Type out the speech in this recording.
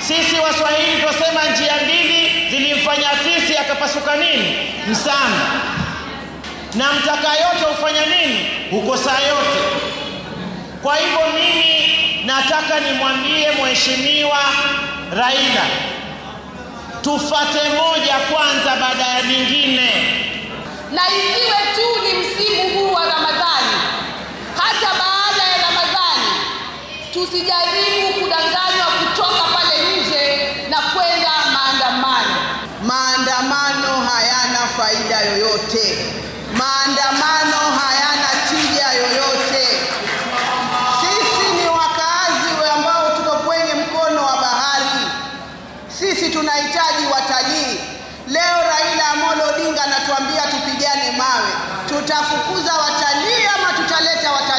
Sisi Waswahili twasema njia mbili zilimfanya fisi akapasuka nini? Msamba. Na mtaka yote hufanya nini? Hukosa yote. Kwa hivyo mimi nataka nimwambie Mheshimiwa Raila, tufate moja kwanza baada ya nyingine. na isiwe tu ni msimu huu wa Ramadhani, hata baada ya Ramadhani tusijaribu kudanganywa kutoka pale nje na kwenda maandamano. Maandamano hayana faida yoyote. Maandamano hayana tija yoyote. Sisi ni wakaazi ambao tuko kwenye mkono wa bahari. Sisi tunahitaji watalii. Leo Raila Amolo Odinga anatuambia tupigane mawe. Tutafukuza watalii ama tutaleta watalii?